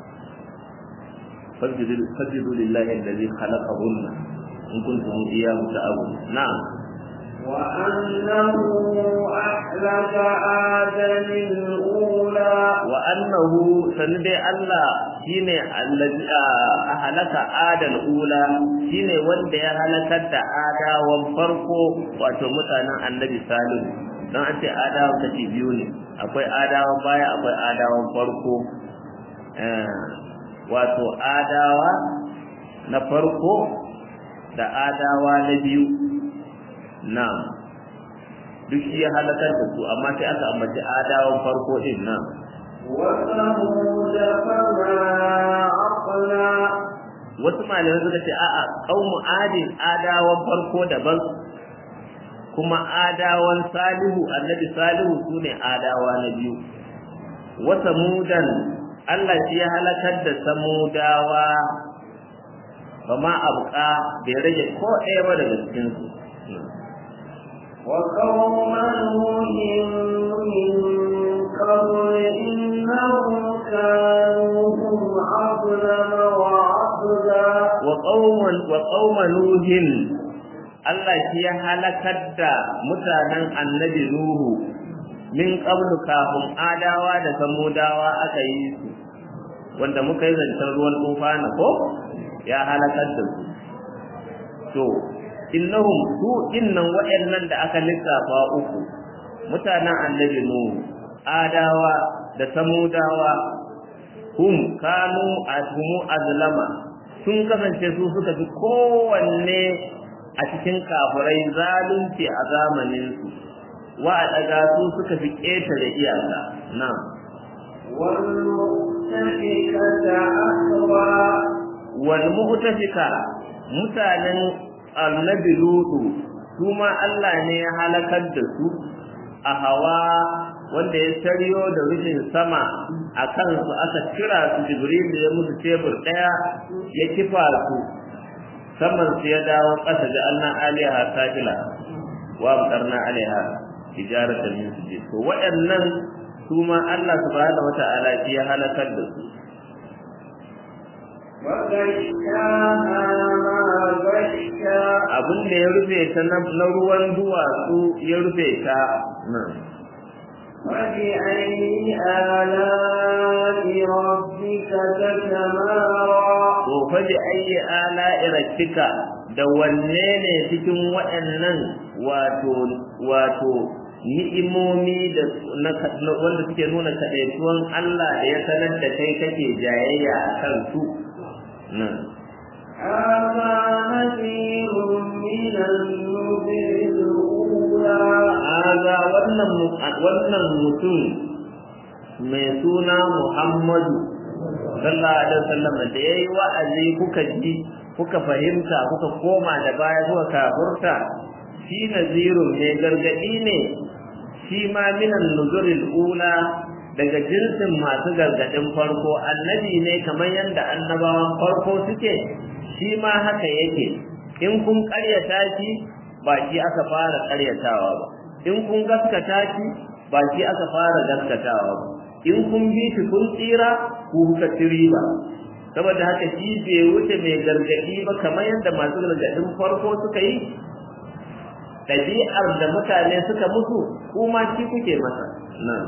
فاسجدوا لله الذي خلقهن إن كنتم إياه تعبدون نعم وأنه أهلك آدم الأولى وأنه سندي الله shine allazi ahlaka adal ula shine wanda ya halakar da adawan farko wato mutanen annabi salihu dan an ce adawan kashi biyu ne akwai adawan baya akwai adawan farko wato adawa na farko da adawa na biyu na duk shi ya halakar da su amma sai aka ambaci adawan farko din nan وثمود فما أقلى wasu malamai suka ce a'a qaumu adin adawan farko daban kuma adawan salihu annabi salihu sune adawa na biyu wa samudan Allah shi ya halakar da samudawa ba ma abuka bai rage ko ɗaya ba daga cikin su وقوم نوح من قبل إنهم كانوا هم أظلم وأطغى wa qauman wa qauma nuhin Allah shi ya halakar da mutanen annabi nuhu min qablu kafin adawa da samudawa aka yi su wanda muka yi zancen ruwan tufana ko ya halakar da su to innahum su innan waɗannan da aka lissafa uku mutanen annabi nuhu adawa da samudawa hum kanu ashumu azlama sun kasance su suka fi kowanne a cikin kafirai zalunci a zamaninsu wa a daga su suka fi ƙetare iyaka na والمؤتفكة أهوى wal mu'tafika mutanen annabi lutu su ma Allah ne ya halakar da su a hawa wanda ya saryo da rufin sama a kansu aka kira su jibril ya musu tebur ɗaya ya kifa su saman su ya dawo ƙasa da annan aliha safila wa amtarna alaiha hijaratan min sujud to waɗannan su ma Allah subhanahu wata'ala shi ya halakar da su وغشاها ما غشا abin da ya rufe ta na na ruwan duwatsu ya rufe ta nan فبأي آلاء ربك تتمارى to fa bi ayyi ala iratika da wanne ne cikin waɗannan wato wato ni'imomi da na na- wanda suke nuna kadaituwan Allah da ya sanar da kai kake jayayya a kan su nan هذا نذير من النذر الأولى haza wannan mu- wannan mutum mai suna Muhammadu sallallahu alaihi wasallam da yayi wa'azi kuka ji kuka fahimta kuka koma da baya kuka kafurta shi nazirun ne gargadi ne shi ma minan nuzuril ula daga jinsin masu gargadin farko annabi ne kamar yadda annabawan farko suke shi ma haka yake in kun karyata shi ba shi aka fara karyatawa ba in kun gaskata shi ba shi aka fara gaskatawa ba in kun bi shi kun tsira ku kuka ci riba saboda haka shi bai wuce mai gargadi ba kamar yadda masu gargadin farko suka yi ɗabi'ar da mutane suka mutu kuma shi kuke masa nan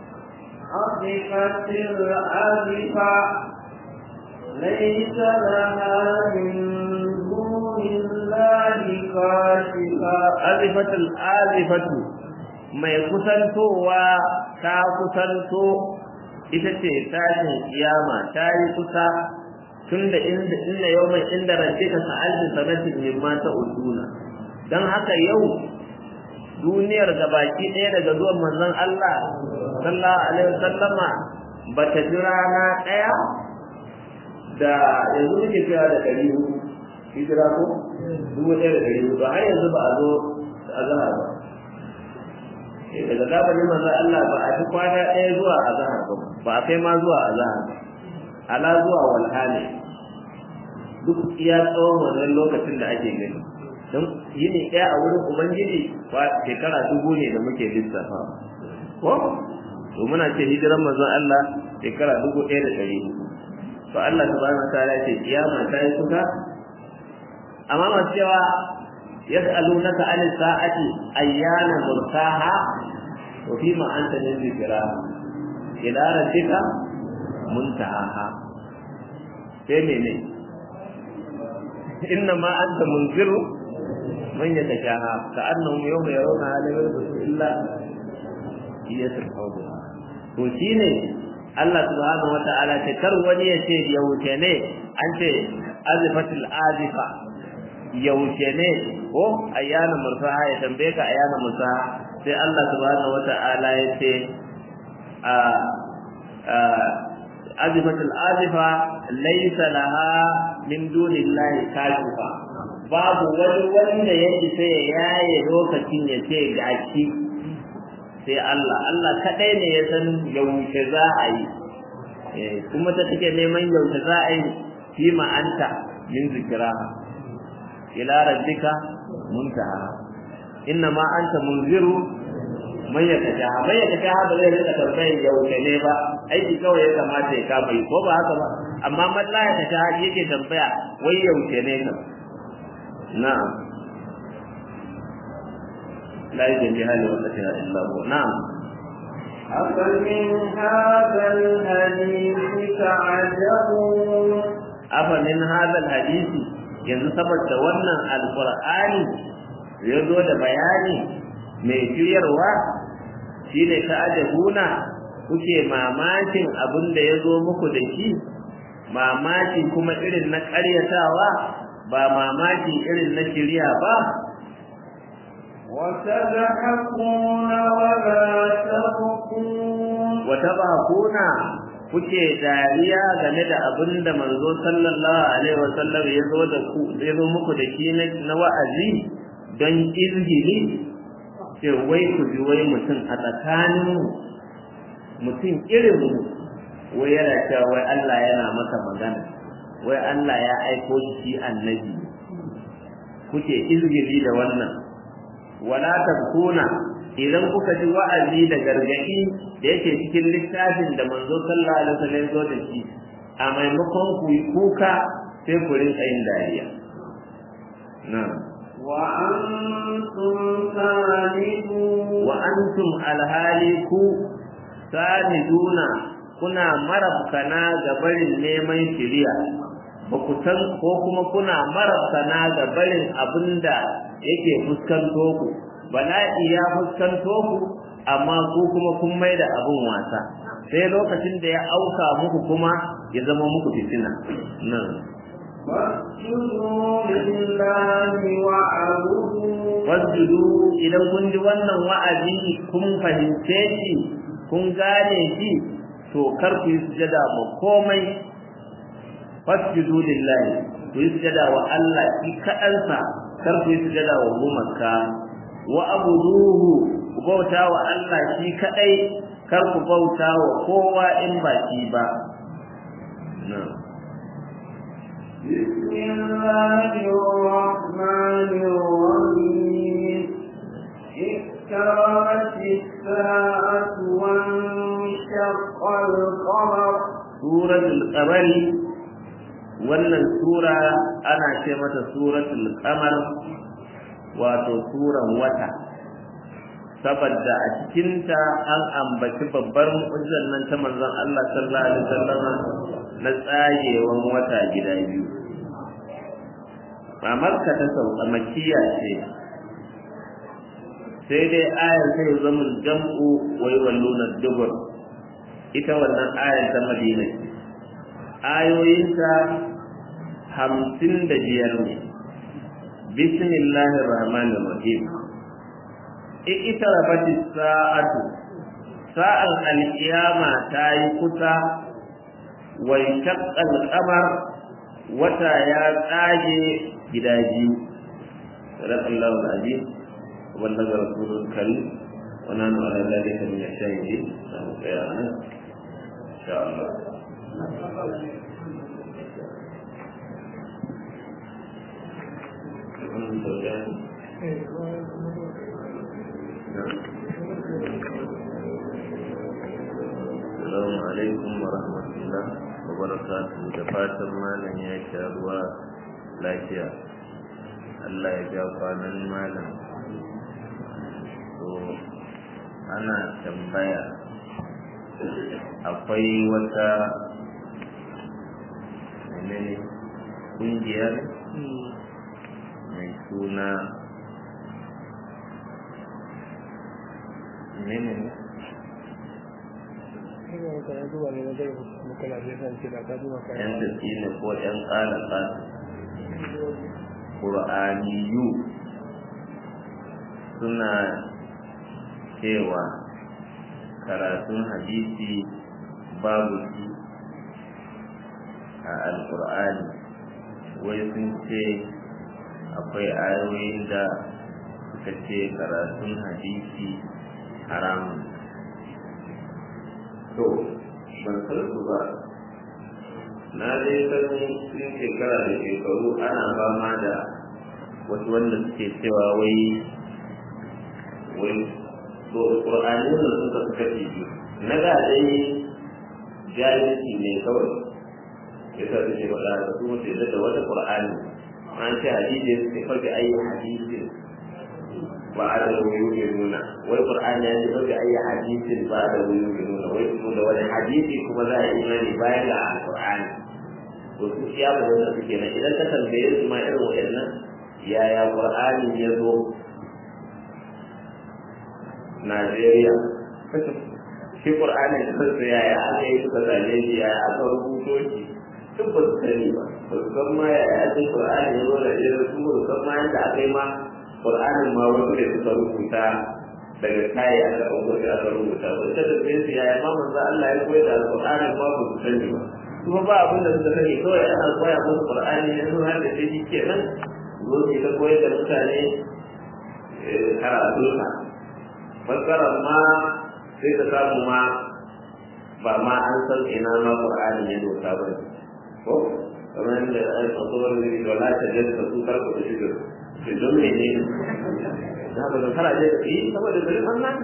عصفت العزفة ليس لها من دون الله كاشفة azifatul azifatu mai kusantowa ta kusanto ita ce tashin kiyama ta yi kusa tunda inda inda yawman inda rabbika sa'alti sanatin mimma ta'uduna dan haka yau duniyar gabaki ɗaya daga zuwan manzon Allah sallallahu alaihi wasallama bata ji rana ɗaya da yanzu muke cewa da ɗari hudu hijira ko dubu ɗaya da ɗari hudu har yanzu ba a zo a zahar ba Eh, daga zamanin manzo Allah ba a fi kwana ɗaya zuwa a zahar ba ba a kai ma zuwa a zahar ba ala zuwa walhali duk iya tsawon wannan lokacin da ake gani don yini ɗaya a wurin ubangiji ba shekara dubu ne da muke lissafa ko to muna ce hijiran manzon Allah shekara dubu ɗaya da ɗari hudu to Allah subhanahu wa ta'ala ce kiyama ta yi kusa amma masu cewa yas'alunaka an sa'ati ayyana mursaha wa fi ma anta min dhikra ila rabbika muntaha sai mene inna ma anta munziru man yatashaha ka'annahum yawma yarawna la yalbisu illa iyatul hawd to shine Allah subhanahu wa ta'ala ce kar wani ya ce ya wuce ne an ce azifatul azifa yaushe ne ko ayyana mursaha ya tambaye ka ayyana mursaha sai Allah subhanahu wata'ala ya ce a azifatul azifa laysa laha min dunillahi kashifa babu wani wanda yake sai ya yaye lokacin ya ce gashi sai Allah Allah kadai ne ya san yaushe za a yi kuma ta take neman yaushe za a yi fi ma'anta min zikira ila rabbika muntaha inna ma anta munziru man yakasha man yakasha ba zai rika tambayar yaushe ne ba aiki kawai ya kamata ya kama yi ko ba haka ba amma man la yakasha yake tambaya wai yaushe ne ka na'am لا يجريها لوقتها إلا هو نعم أفمن هذا الحديث تعجبون أفمن هذا الحديث yanzu saboda wannan alkur'ani ya zo da bayani mai shiryarwa shi ne ta ajabuna kuke mamakin abin da ya zo muku da shi mamaki kuma irin na ƙaryatawa ba mamaki irin na shirya ba وتضحكون ولا تبكون وتضحكون kuke dariya game da abin da manzo sallallahu alaihi wasallam ya zo da ku ya zo muku da shi na wa'azi don izgili ce wai ku ji wai mutum a tsakanin mutum irin mu wai yana cewa wai Allah yana maka magana wai Allah ya aiko shi annabi kuke izgili da wannan wala tabkuna idan kuka ji wa'azi da gargadi da yake cikin littafin da manzo sallallahu alaihi wasallam zo da shi a maimakon ku yi kuka sai ku rinka yin dariya na'am wa antum salidun wa antum alhali ku saliduna kuna marabkana ga barin neman shiriya ba ku san ko kuma kuna marabkana ga barin abinda yake fuskanto ku bala'i ya fuskanto ku amma ku kuma kun mai da abin wasa sai lokacin da ya auka muku kuma ya zama muku fitina nan فاسجدوا لله واعبدوا wasjudu idan kun ji wannan wa'azi kun fahimce shi kun gane shi to kar ku yi sujada ba komai fasjudu lillahi ku yi sujada wa Allah shi kaɗansa kar ku yi sujada wa gumaka wa abuduhu ku bauta wa Allah shi kaɗai kar ku bauta wa kowa in ba shi ba بسم الله الرحمن الرحيم اقتربت الساعة وانشق القمر suratul qamari wannan sura ana ce mata suratul qamar wato suran wata saboda a cikinta an ambaci babbar mu'jizar nan ta manzon Allah sallallahu alaihi wasallama na tsayewan wata gida biyu ba makka ta sauka makiya ce sai dai ayar sai zama jam'u wai walluna dubur ita wannan ayar ta madina ce ayoyinta hamsin da biyar ne bismillahir rahmanir rahim ita rabati sa'atu sa'an alkiyama ta yi kusa wa shaqqal qamar wata ya tsage gida biyu sadaqallahu alazim wa ballaga rasulul karim wa nanu ala dhalika min ash-shahidin ya insha Allah Assalamu alaikum wa rahmatullah wa barakatuhu da fatan malam ya sha ruwa lafiya Allah ya ja kwanan malam to ana tambaya akwai wata menene kungiyar mai suna menene yan tafi ne ko yan ƙara ƙasa ƙur'aniyu suna cewa karatun hadisi babu shi a alƙur'ani wai sun ce akwai ayoyin da suka ce karatun hadisi haramun to ban san su ba na dai san sun shekara da shekaru ana fama da wasu wanda suke cewa wai wai to ƙur'ani da suka suka ce na da dai jahilci ne kawai ya sa suke faɗa da su mutu da wata ƙur'ani an ce hadisi ya suke faɗi ayi hadisi ba a da wuyu ke nuna wai ƙur'ani ya ce faɗi ayi hadisin ba a da wuyu ke nuna wai su da wani hadisi kuma za a yi imani bayan da alƙur'ani to su ya ba wanda suke nan idan ka tambaye su ma irin waɗannan yaya ƙur'ani ya zo Najeriya shi Qur'ani kansa yaya aka yi suka zane shi yaya aka rubuto shi duk ba su sani ba ba su san ma yaya aka yi Qur'ani ya zo da irin su ba su san ma yadda aka yi ma Qur'anin ma wasu da suka rubuta daga kayi aka ɗauko shi aka rubuta ba ita da su yaya ma manzo Allah ya koyar da Qur'anin ma ba su sani ba kuma ba abin da suka sani kawai ana koya musu Qur'ani ne sun har da shi kenan zo ki ta koyar da mutane karatunsa fassarar ma sai ka samu ma ba ma an san ina ma Qur'ani ya doka ba ko kamar da ai fassarar da ke wala ta jasa su karku da shi da don me ne na ba zan fara je da yi saboda bari wannan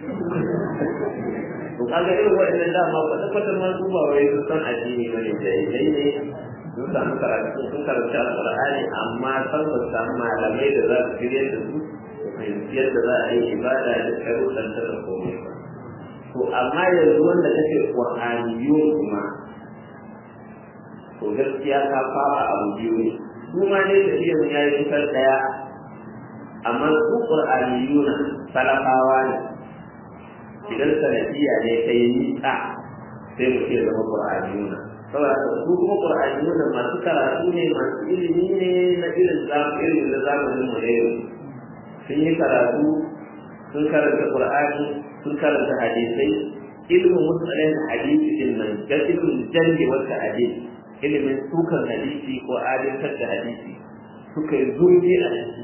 to kaga irin wa'annan dama ba ta kwatar ma su ba wai su san addini ba ne da dai ne sun samu karatu sun karanta alqur'ani amma san ba samu malamai da za su shirye da su fahimci yadda za a yi ibada da sharuɗan ta da komai ba to amma yanzu wanda kake qur'aniyun kuma to gaskiya ka fara abu biyu ne kuma ne da iya ya yi kusan ɗaya amma su qur'aniyuna salafawa ne idan sanadiyya ne ta yi nisa sai mu ce zama qur'aniyuna saboda su kuma qur'aniyuna masu karatu ne masu ilimi ne na irin zamanin da zamanin mu ne sun yi karatu sun karanta qur'ani sun karanta hadisai ilmin musalin hadisi din nan ga ilmin jalli wata hadisi ilimin sukan hadisi ko adalcar da hadisi suka yi zurfi a ciki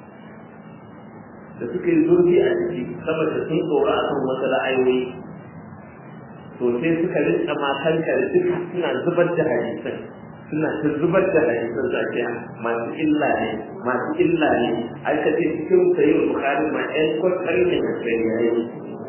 da suka yi zurfi a ciki saboda sun tsoro a kan wasu ra'ayoyi to sai suka rinka makanta da duka suna zubar da hadisan suna ta zubar da hadisan zakiya masu illa ne masu illa ne aka ce cikin sayi bukari ma ɗan kwakwari ne na sai ya yi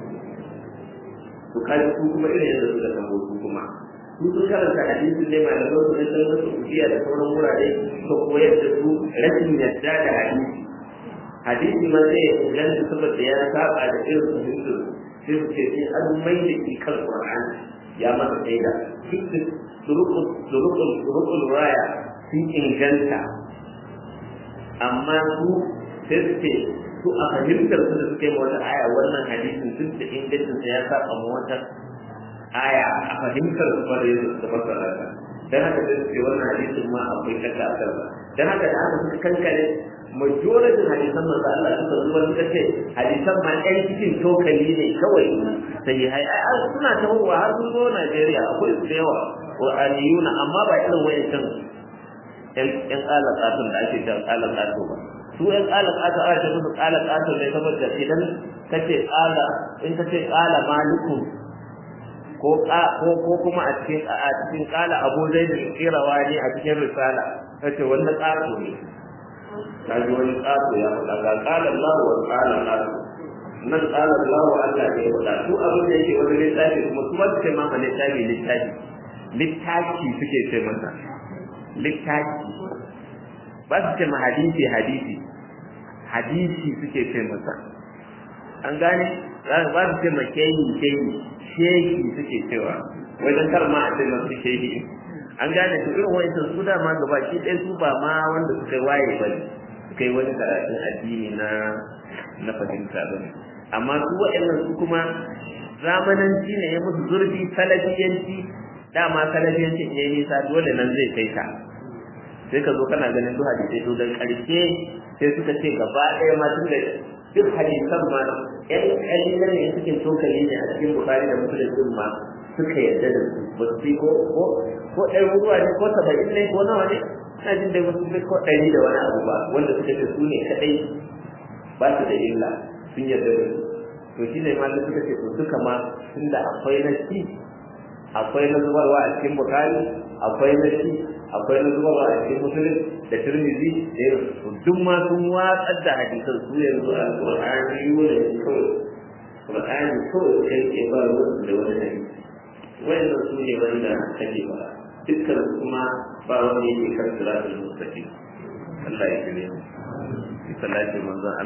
bukari su kuma irin yadda suka tabo su kuma su sun karanta hadisin ne ma da zo su ɗan wasu ukiya da sauran wurare suka koyar da su rashin yadda da hadisi hadisi ma zai inganta saboda ya saba da irin fahimtar sai su ce sai an mai da shi kan Qur'ani ya masa shaida duk surukul raya sun inganta amma su sai su ce su a fahimtar su da suke wata aya wannan hadisin sun da ingancin sa ya saba ma wata aya a fahimtar su ba da yadda suka fassara ta dan haka sai su ce wannan hadisin ma akwai shakka a kansa dan haka da haka suka kankare majoritin hadisan manzo Allah suka zuba suka ce hadisan ma ɗan cikin tokali ne kawai sai hai ai suna ta huwa har sun zo Najeriya akwai su da yawa Qur'aniyuna amma ba irin wayancan ƴan ƴan alaƙatun da ake jan alaƙatu ba su ƴan alaƙatu ana ce musu alaƙatu ne saboda idan kace ala in kace ala maliku ko ko kuma a cikin a cikin kala Abu Zaid al-Qirawani a cikin risala kace wannan ƙato ne kaji wani ƙato ya faɗa ga ƙala Allah wa ƙala ƙato nan ƙala Allah wa Allah ne faɗa su abin da yake wani littafi kuma su wata ce maka littafi littafi littafi suke ce masa littafi ba su ce ma hadisi hadisi hadisi suke ce masa an gane ba su ce ma kehi kehi shehi suke cewa wajen kar ma a ce masu shehi an gane su irin wa'insan su dama gabaki ɗaya su ba ma wanda suka yi waye ba suka yi wani karatun addini na na fahimta ba amma su waɗannan su kuma zamananci ne ya musu zurfi salafiyanci dama salafiyanci ne nisa dole nan zai kai ka sai ka zo kana ganin duk hadisai to dan karshe sai suka ce gaba ɗaya ma tun da duk hadisan ma ƴan ƙalilan ne suke tokali ne a cikin bukari da musulun din ma suka yarda da su ba su ko ko ko ɗaya ruwa ne ko saba'in ne ko nawa ne ina jin dai wasu ko ɗari da wani abu ba wanda suka ce su ne kaɗai ba su da illa sun yarda da su to shi ne malam suka ce to duka ma tunda akwai na shi akwai na zubarwa a cikin bukari akwai na shi akwai na zubarwa a cikin musulun da turmizi da yin duk ma sun watsar da hadisan su yanzu a ƙur'ani yiwu da kawai ƙur'ani kawai kai ke ba wasu da wani hadisi wayannan su ne wanda kake ba dukkan kuma ba wanda yake kan siratul mustaqim Allah ya kire mu sallallahu alaihi